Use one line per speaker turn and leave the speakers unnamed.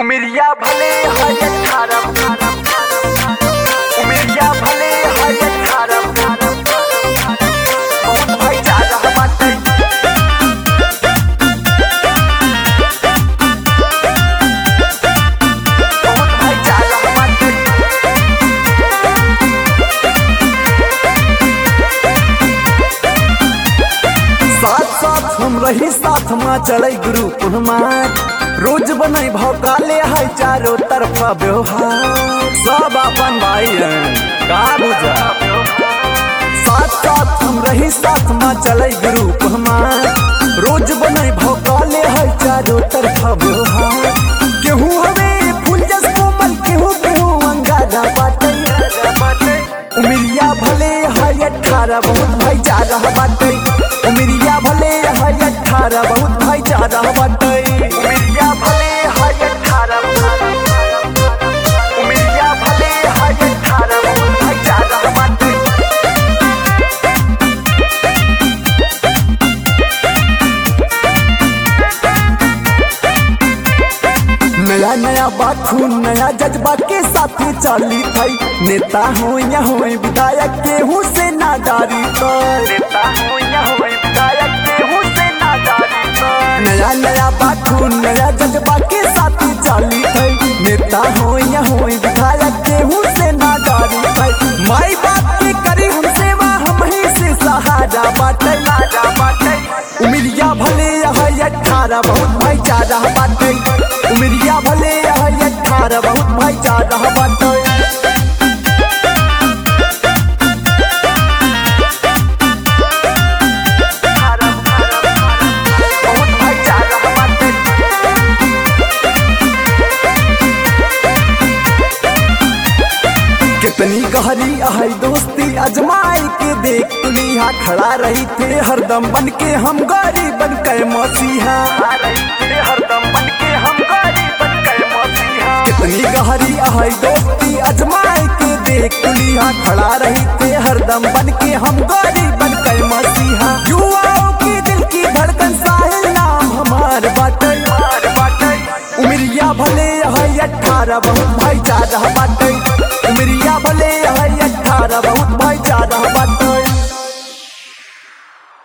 उमरिया भले है अठारह उमरिया भले है अठारह बहुत भाईचारा बाटे बहुत भाईचारा बाटे
साथ साथ हम रही साथ में चले ग्रुप हमार रोज बने भौकाले है चारों तरफा व्यवहार सब अपन भाई हैं का बुझा साथ साथ हम रही साथ में चले ग्रुप हमार रोज बने भौकाले है चारों तरफा व्यवहार केहू हवे फूल जस कोमल केहू केहू अंगारा बाटे उमिरिया भले है अठारह बहुत भाईचारा बाटे उमिरिया भले है अठारह बहुत भाईचारा बाटे
उमरिया भले है अठारह उमरिया भले है अठारह बहुत भाईचारा बाटे
नया नया बात खून नया जज्बा के साथ चली थई नेता हो या हो विधायक केहू से ना डारी कर
नेता हो या हो विधायक केहू से ना डारी कर
नया नया बात खून नया जज्बा के साथ चली थई नेता हो या हो विधायक केहू से ना डारी थई माई बाप की करी हम सेवा हम ही से सहारा बाटे
राजा बाटे
उमिरिया भले है अठारह बहुत भाईचारा बाटे उमिरिया भले है अठारह बहुत भाईचारा बाटे
बहुत भाईचारा बाटे
कितनी गहरी है दोस्ती अजमाई के देख तुलिया खड़ा रही थे हरदम बन के हम गरीब बन के मसीहा
आ रही थे हरदम बन के हम गरीब बन गए मसीहा
कितनी गहरी है दोस्ती अजमाई के देख तुलिया खड़ा रही थे हरदम बन के हम गरीब बन के मसीहा युवाओं की दिल की धड़कन साहिल नाम हमार बाटे
मार बाटे
उमिरिया भले है अठारह बहुत भाईचारा बाटे